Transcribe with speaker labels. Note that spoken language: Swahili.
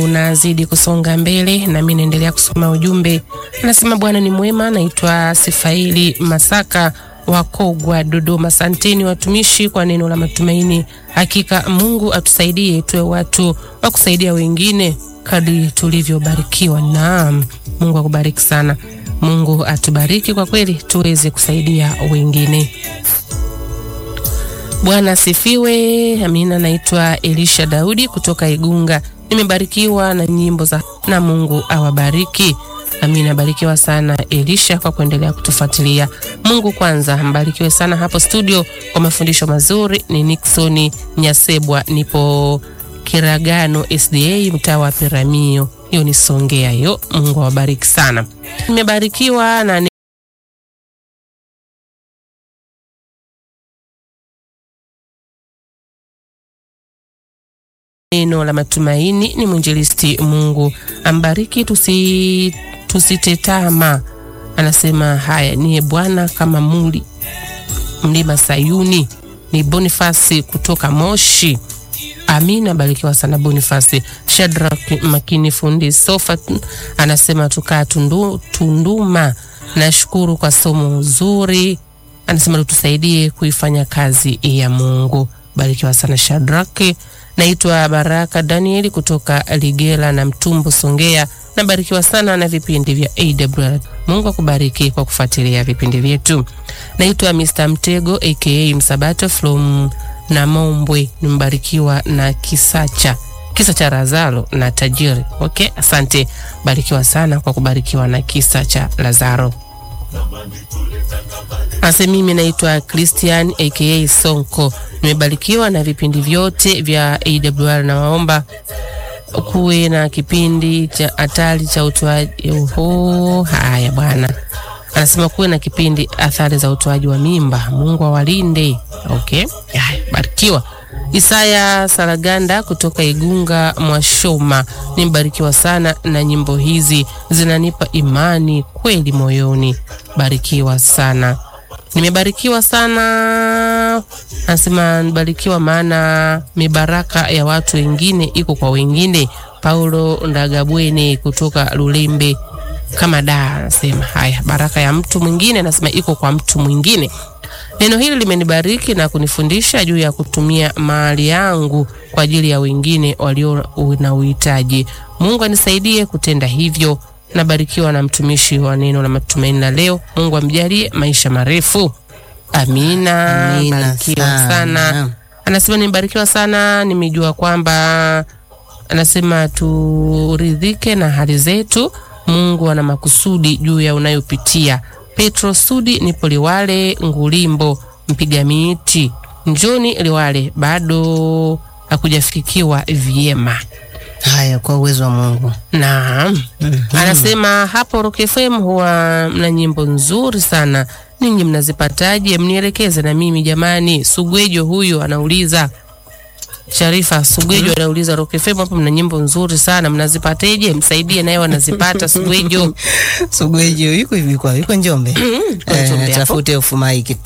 Speaker 1: unazidi kusonga mbele, nami naendelea kusoma ujumbe. Anasema Bwana ni mwema. Naitwa Sifaili Masaka wa Kogwa, Dodoma. Asanteni watumishi kwa neno la matumaini. Hakika Mungu atusaidie tuwe watu wa kusaidia wengine kadri tulivyobarikiwa. Naam, Mungu akubariki sana. Mungu atubariki kwa kweli, tuweze kusaidia wengine. Bwana asifiwe. Amina. Naitwa Elisha Daudi kutoka Igunga. Nimebarikiwa na nyimbo za na Mungu awabariki. Amina. Barikiwa sana Elisha kwa kuendelea kutufuatilia. Mungu kwanza, mbarikiwe sana hapo studio kwa mafundisho mazuri. Ni Nixon Nyasebwa, nipo Kiragano SDA, mtaa wa Piramio. Hiyo ni Songea hiyo. Mungu awabariki sana. Nimebarikiwa na neno la matumaini. Ni mwinjilisti. Mungu ambariki, tusi tusitetama. Anasema haya niye Bwana kama muli mlima Sayuni. Ni Bonifasi kutoka Moshi. Amina, barikiwa sana Bonifasi. Shadrack Makini fundi sofa anasema tukaa tundu, Tunduma. Nashukuru kwa somo zuri, anasema tutusaidie kuifanya kazi ya Mungu. Barikiwa sana Shadrack. Naitwa Baraka Danieli kutoka Ligela na Mtumbo, Songea. Nabarikiwa sana na vipindi vya AWR. Mungu akubariki kwa kufuatilia vipindi vyetu. Naitwa Mr. Mtego aka Msabato from Namombwe. Nimebarikiwa na kisacha kisa cha Lazaro na tajiri. Okay, asante. Barikiwa sana kwa kubarikiwa na kisa cha Lazaro. Ase mimi naitwa Christian aka Sonko. Nimebarikiwa na vipindi vyote vya AWR na waomba kuwe na kipindi cha hatari cha utoaji. Oho, haya bwana, anasema kuwe na kipindi athari za utoaji wa mimba. Mungu awalinde. Okay, haya, barikiwa. Isaya Saraganda kutoka Igunga Mwashoma, nimebarikiwa sana na nyimbo hizi, zinanipa imani kweli moyoni. Barikiwa sana. Nimebarikiwa sana, anasema nibarikiwa, maana mibaraka ya watu wengine iko kwa wengine. Paulo Ndagabwene kutoka Lulembe kama da, anasema haya, baraka ya mtu mwingine, anasema iko kwa mtu mwingine. Neno hili limenibariki na kunifundisha juu ya kutumia mali yangu kwa ajili ya wengine walio na uhitaji. Mungu anisaidie kutenda hivyo. Nabarikiwa na mtumishi wa neno la matumaini la leo. Mungu amjalie maisha marefu. Amina.
Speaker 2: Amina
Speaker 1: Barikiwa
Speaker 2: sana.
Speaker 1: sana. Anasema nimebarikiwa sana, nimejua kwamba anasema turidhike na hali zetu. Mungu ana makusudi juu ya unayopitia. Petro Sudi, nipo Liwale Ngulimbo, mpiga miti. Njoni Liwale, bado hakujafikiwa vyema.
Speaker 2: Haya, kwa uwezo wa Mungu.
Speaker 1: Naam. Anasema hapo Rock FM huwa mna nyimbo nzuri sana. Ninyi mnazipataje? Mnielekeze na mimi jamani. Sugwejo huyu anauliza. Sharifa Sugwejo anauliza Rock FM hapo mna nyimbo nzuri sana. Mnazipateje? Msaidie naye wanazipata Sugwejo.
Speaker 2: Sugwejo yuko hivi kwa yuko Njombe.
Speaker 1: Njombe hapo.
Speaker 2: Eh, tafute ufumaiki